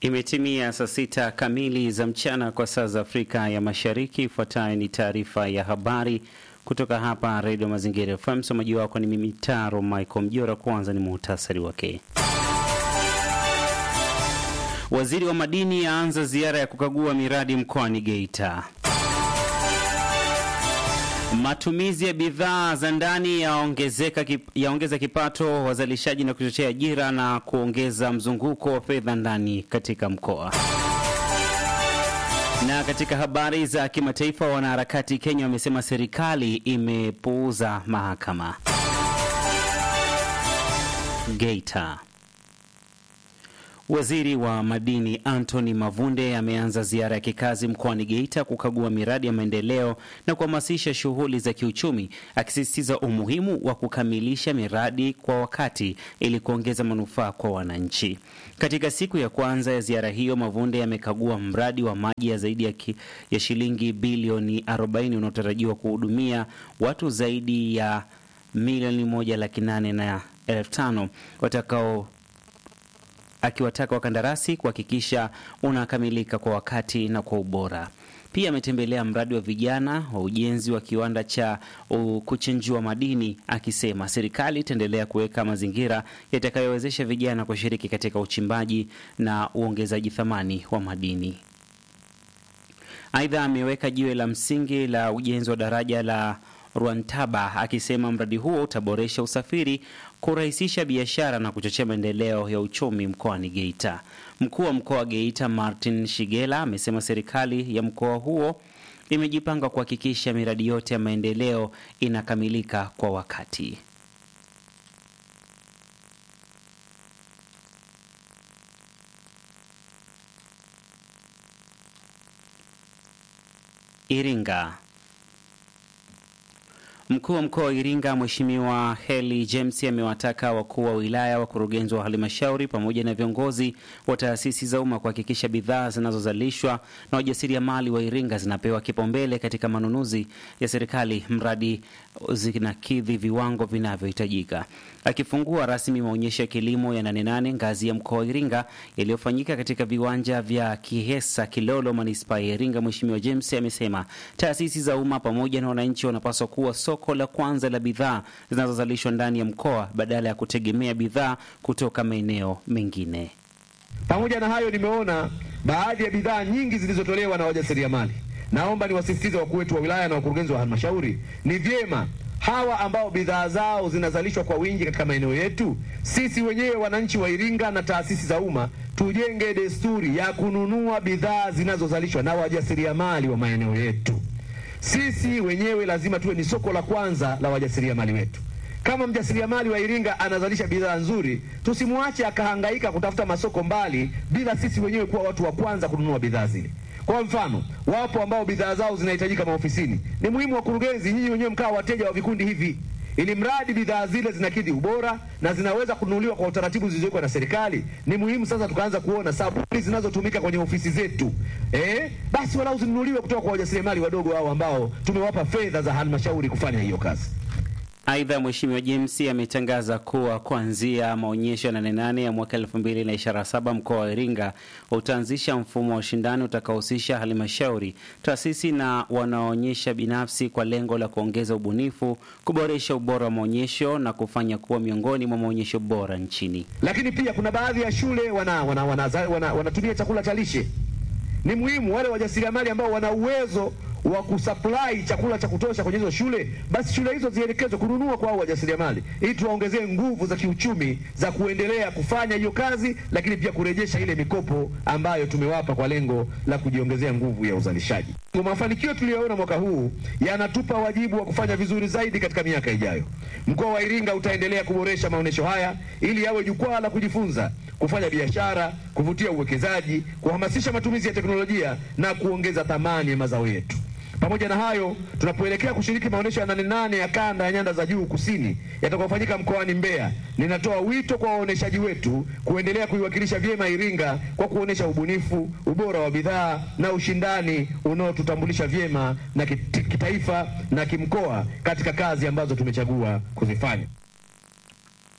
Imetimia saa sita kamili za mchana kwa saa za Afrika ya Mashariki. Ifuatayo ni taarifa ya habari kutoka hapa Redio Mazingira FM. Msomaji wako ni mimi Taro Michael Mjora. Kwanza ni muhtasari wake. Waziri wa madini aanza ziara ya kukagua miradi mkoani Geita. Matumizi ya bidhaa za ndani yaongezeka yaongeza kipato wazalishaji na kuchochea ajira na kuongeza mzunguko wa fedha ndani katika mkoa. Na katika habari za kimataifa, wanaharakati Kenya wamesema serikali imepuuza mahakama. Geita. Waziri wa madini Anthony Mavunde ameanza ziara ya kikazi mkoani Geita kukagua miradi ya maendeleo na kuhamasisha shughuli za kiuchumi, akisisitiza umuhimu wa kukamilisha miradi kwa wakati ili kuongeza manufaa kwa wananchi. Katika siku ya kwanza ya ziara hiyo, Mavunde amekagua mradi wa maji ya zaidi ya, ki, ya shilingi bilioni 40 unaotarajiwa kuhudumia watu zaidi ya milioni moja laki nane na elfu tano watakao akiwataka wakandarasi kuhakikisha unakamilika kwa wakati na kwa ubora. Pia ametembelea mradi wa vijana wa ujenzi wa kiwanda cha kuchenjua madini, akisema serikali itaendelea kuweka mazingira yatakayowezesha vijana kushiriki katika uchimbaji na uongezaji thamani wa madini. Aidha, ameweka jiwe la msingi la ujenzi wa daraja la Rwantaba akisema mradi huo utaboresha usafiri, kurahisisha biashara na kuchochea maendeleo ya uchumi mkoani Geita. Mkuu wa mkoa wa Geita Martin Shigela amesema serikali ya mkoa huo imejipanga kuhakikisha miradi yote ya maendeleo inakamilika kwa wakati. Iringa. Mkuu wa mkoa wa Iringa Mheshimiwa Heli James amewataka wakuu wa wilaya, wakurugenzi wa halmashauri pamoja na viongozi wa taasisi za umma kuhakikisha bidhaa zinazozalishwa na wajasiriamali wa Iringa zinapewa kipaumbele katika manunuzi ya serikali mradi zinakidhi viwango vinavyohitajika. Akifungua rasmi maonyesho ya kilimo ya Nane Nane ngazi ya mkoa wa Iringa yaliyofanyika katika viwanja vya Kihesa Kilolo manispaa ya Iringa, Mheshimiwa James amesema taasisi za umma pamoja na wananchi wanapaswa kuwa soko la kwanza la bidhaa zinazozalishwa ndani ya mkoa badala ya kutegemea bidhaa kutoka maeneo mengine. Pamoja na hayo, nimeona baadhi ya bidhaa nyingi zilizotolewa na wajasiriamali. Naomba niwasisitize wakuu wetu wa wilaya na wakurugenzi wa halmashauri, ni vyema hawa ambao bidhaa zao zinazalishwa kwa wingi katika maeneo yetu, sisi wenyewe wananchi wa Iringa na taasisi za umma tujenge desturi ya kununua bidhaa zinazozalishwa na wajasiriamali wa maeneo yetu. Sisi wenyewe lazima tuwe ni soko la kwanza la wajasiriamali wetu. Kama mjasiriamali wa Iringa anazalisha bidhaa nzuri, tusimwache akahangaika kutafuta masoko mbali bila sisi wenyewe kuwa watu wa kwanza kununua bidhaa zile. Kwa mfano, wapo ambao bidhaa zao zinahitajika maofisini. Ni muhimu wakurugenzi, nyinyi wenyewe mkawa wateja wa vikundi hivi, ili mradi bidhaa zile zinakidhi ubora na zinaweza kununuliwa kwa utaratibu zilizowekwa na serikali. Ni muhimu sasa tukaanza kuona sabuni zinazotumika kwenye ofisi zetu, eh, basi walau zinunuliwe kutoka kwa wajasiriamali wadogo hao ambao tumewapa fedha za halmashauri kufanya hiyo kazi. Aidha, Mheshimiwa James ametangaza kuwa kuanzia maonyesho ya Nane Nane ya mwaka 2027 mkoa wa Iringa utaanzisha mfumo wa ushindani utakaohusisha halmashauri, taasisi na wanaoonyesha binafsi kwa lengo la kuongeza ubunifu, kuboresha ubora wa maonyesho na kufanya kuwa miongoni mwa maonyesho bora nchini. Lakini pia kuna baadhi ya shule wana, wana, wana, wana, wana, wanatumia chakula cha lishe. Ni muhimu wale wajasiriamali ambao wana uwezo wa kusupply chakula cha kutosha kwenye hizo shule, basi shule hizo zielekezwe kununua kwa hao wajasiriamali, ili tuwaongezee nguvu za kiuchumi za kuendelea kufanya hiyo kazi, lakini pia kurejesha ile mikopo ambayo tumewapa kwa lengo la kujiongezea nguvu ya uzalishaji. Mafanikio tuliyoona mwaka huu yanatupa wajibu wa kufanya vizuri zaidi katika miaka ijayo. Mkoa wa Iringa utaendelea kuboresha maonyesho haya ili yawe jukwaa la kujifunza, kufanya biashara, kuvutia uwekezaji, kuhamasisha matumizi ya teknolojia na kuongeza thamani ya mazao yetu. Pamoja na hayo, tunapoelekea kushiriki maonyesho ya Nane Nane ya kanda ya nyanda za juu kusini yatakayofanyika mkoani Mbeya, ninatoa wito kwa waoneshaji wetu kuendelea kuiwakilisha vyema Iringa kwa kuonesha ubunifu, ubora wa bidhaa na ushindani unaotutambulisha vyema na kitaifa na kimkoa katika kazi ambazo tumechagua kuzifanya.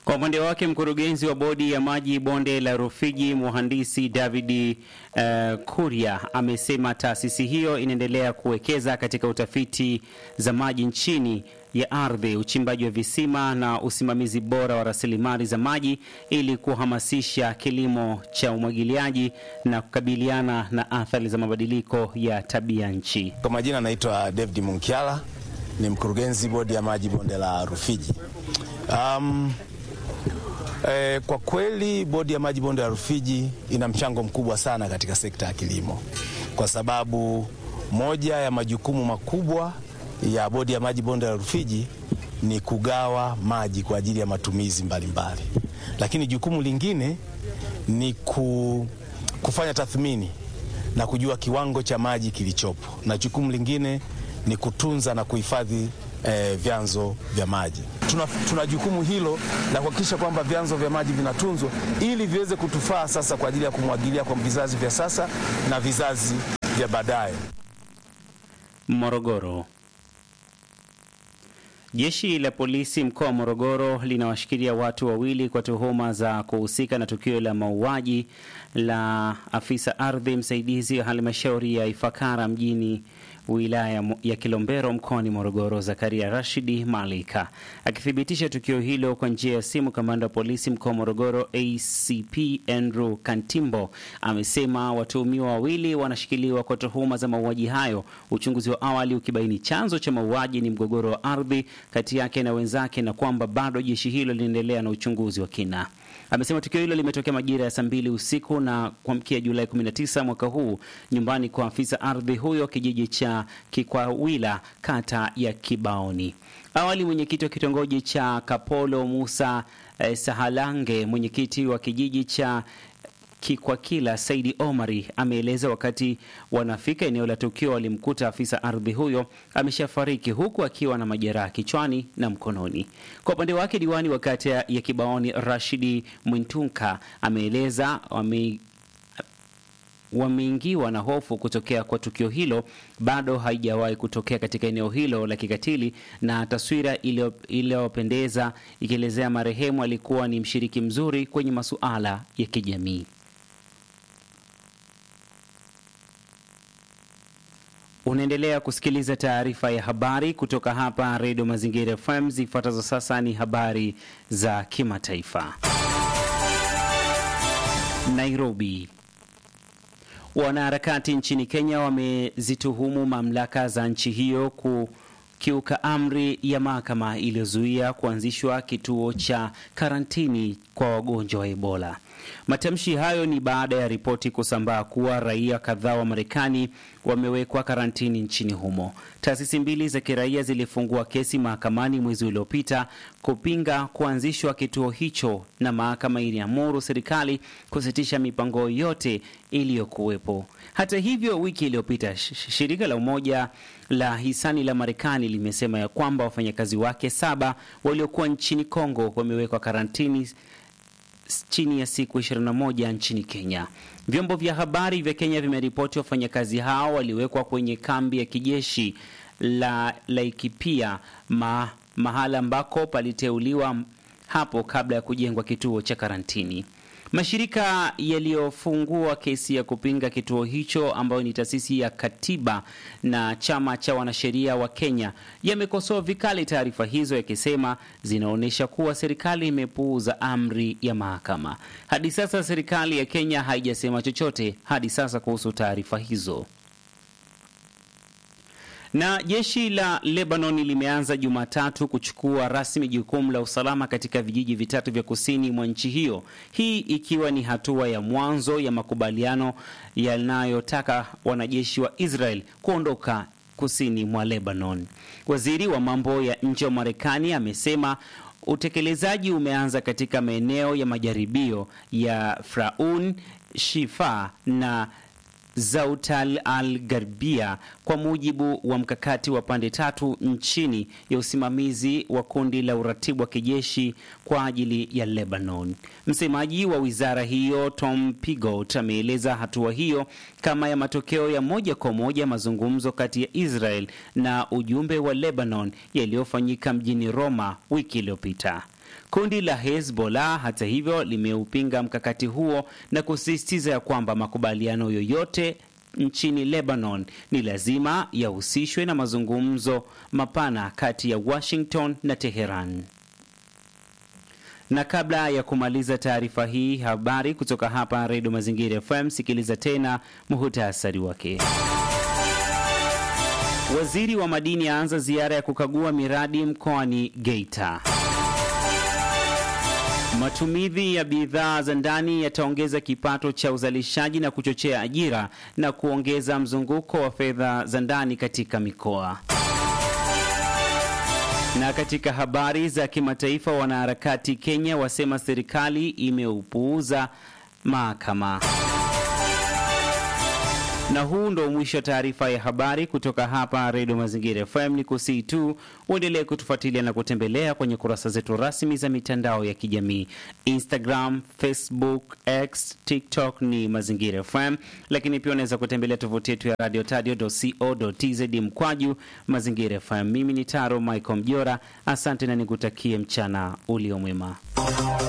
Kwa upande wake mkurugenzi wa bodi ya maji bonde la Rufiji mhandisi David uh, Kuria amesema taasisi hiyo inaendelea kuwekeza katika utafiti za maji nchini ya ardhi, uchimbaji wa visima na usimamizi bora wa rasilimali za maji ili kuhamasisha kilimo cha umwagiliaji na kukabiliana na athari za mabadiliko ya tabia nchi. Kwa majina anaitwa David Munkiala, ni mkurugenzi bodi ya maji bonde la Rufiji. Um, eh, kwa kweli bodi ya maji bonde la Rufiji ina mchango mkubwa sana katika sekta ya kilimo, kwa sababu moja ya majukumu makubwa ya bodi ya maji bonde la Rufiji ni kugawa maji kwa ajili ya matumizi mbalimbali mbali. Lakini jukumu lingine ni ku, kufanya tathmini na kujua kiwango cha maji kilichopo, na jukumu lingine ni kutunza na kuhifadhi eh, vyanzo vya maji. Tuna, tuna jukumu hilo la kuhakikisha kwamba vyanzo vya maji vinatunzwa ili viweze kutufaa sasa kwa ajili ya kumwagilia kwa vizazi vya sasa na vizazi vya baadaye. Morogoro. Jeshi la polisi mkoa wa Morogoro linawashikilia watu wawili kwa tuhuma za kuhusika na tukio la mauaji la afisa ardhi msaidizi wa halmashauri ya Ifakara mjini wilaya ya Kilombero mkoani Morogoro, Zakaria Rashidi Malika akithibitisha tukio hilo kwa njia ya simu. Kamanda wa polisi mkoa wa Morogoro ACP Andrew Kantimbo amesema watuhumiwa wawili wanashikiliwa kwa tuhuma za mauaji hayo, uchunguzi wa awali ukibaini chanzo cha mauaji ni mgogoro wa ardhi kati yake na wenzake, na kwamba bado jeshi hilo linaendelea na uchunguzi wa kina. Amesema tukio hilo limetokea majira ya saa mbili usiku na kuamkia Julai 19 mwaka huu nyumbani kwa afisa ardhi huyo kijiji cha Kikwawila kata ya Kibaoni. Awali mwenyekiti wa kitongoji cha Kapolo Musa eh, Sahalange, mwenyekiti wa kijiji cha Kikwakila Saidi Omari ameeleza wakati wanafika eneo la tukio walimkuta afisa ardhi huyo ameshafariki huku akiwa na majeraha kichwani na mkononi. Kwa upande wake, diwani wa kata ya Kibaoni Rashidi Mwintunka ameeleza wame wameingiwa na hofu kutokea kwa tukio hilo, bado haijawahi kutokea katika eneo hilo la kikatili, na taswira iliyopendeza ikielezea marehemu alikuwa ni mshiriki mzuri kwenye masuala ya kijamii. Unaendelea kusikiliza taarifa ya habari kutoka hapa Redio Mazingira FM. Zifuatazo sasa ni habari za kimataifa. Nairobi. Wanaharakati nchini Kenya wamezituhumu mamlaka za nchi hiyo kukiuka amri ya mahakama iliyozuia kuanzishwa kituo cha karantini kwa wagonjwa wa Ebola. Matamshi hayo ni baada ya ripoti kusambaa kuwa raia kadhaa wa Marekani wamewekwa karantini nchini humo. Taasisi mbili za kiraia zilifungua kesi mahakamani mwezi uliopita kupinga kuanzishwa kituo hicho, na mahakama iliamuru serikali kusitisha mipango yote iliyokuwepo. Hata hivyo, wiki iliyopita shirika la Umoja la hisani la Marekani limesema ya kwamba wafanyakazi wake saba waliokuwa nchini Kongo wamewekwa karantini chini ya siku 21 nchini Kenya. Vyombo vya habari vya Kenya vimeripoti wafanyakazi hao waliwekwa kwenye kambi ya kijeshi la Laikipia, ma, mahala ambako paliteuliwa hapo kabla ya kujengwa kituo cha karantini. Mashirika yaliyofungua kesi ya kupinga kituo hicho ambayo ni taasisi ya katiba na chama cha wanasheria wa Kenya yamekosoa vikali taarifa hizo yakisema zinaonyesha kuwa serikali imepuuza amri ya mahakama. Hadi sasa serikali ya Kenya haijasema chochote hadi sasa kuhusu taarifa hizo. Na jeshi la Lebanon limeanza Jumatatu kuchukua rasmi jukumu la usalama katika vijiji vitatu vya kusini mwa nchi hiyo, hii ikiwa ni hatua ya mwanzo ya makubaliano yanayotaka wanajeshi wa Israel kuondoka kusini mwa Lebanon. Waziri wa mambo ya nje wa Marekani amesema utekelezaji umeanza katika maeneo ya majaribio ya Fraun, Shifa na Zautal al Garbia kwa mujibu wa mkakati wa pande tatu nchini ya usimamizi wa kundi la uratibu wa kijeshi kwa ajili ya Lebanon. Msemaji wa wizara hiyo Tom Pigot ameeleza hatua hiyo kama ya matokeo ya moja kwa moja mazungumzo kati ya Israel na ujumbe wa Lebanon yaliyofanyika mjini Roma wiki iliyopita. Kundi la Hezbollah hata hivyo limeupinga mkakati huo na kusisitiza ya kwamba makubaliano yoyote nchini Lebanon ni lazima yahusishwe na mazungumzo mapana kati ya Washington na Teheran. Na kabla ya kumaliza taarifa hii habari kutoka hapa Redio Mazingira FM, sikiliza tena muhutasari wake. Waziri wa madini aanza ziara ya kukagua miradi mkoani Geita. Matumizi ya bidhaa za ndani yataongeza kipato cha uzalishaji na kuchochea ajira na kuongeza mzunguko wa fedha za ndani katika mikoa. Na katika habari za kimataifa, wanaharakati Kenya wasema serikali imeupuuza mahakama. Na huu ndo mwisho wa taarifa ya habari kutoka hapa Redio Mazingira FM. Ni kusii tu uendelee kutufuatilia na kutembelea kwenye kurasa zetu rasmi za mitandao ya kijamii Instagram, Facebook, X, TikTok ni Mazingira FM, lakini pia unaweza kutembelea tovuti yetu ya radio tadio.co.tz mkwaju Mazingira FM. Mimi ni Taro Michael Mjora, asante na nikutakie mchana uliomwema.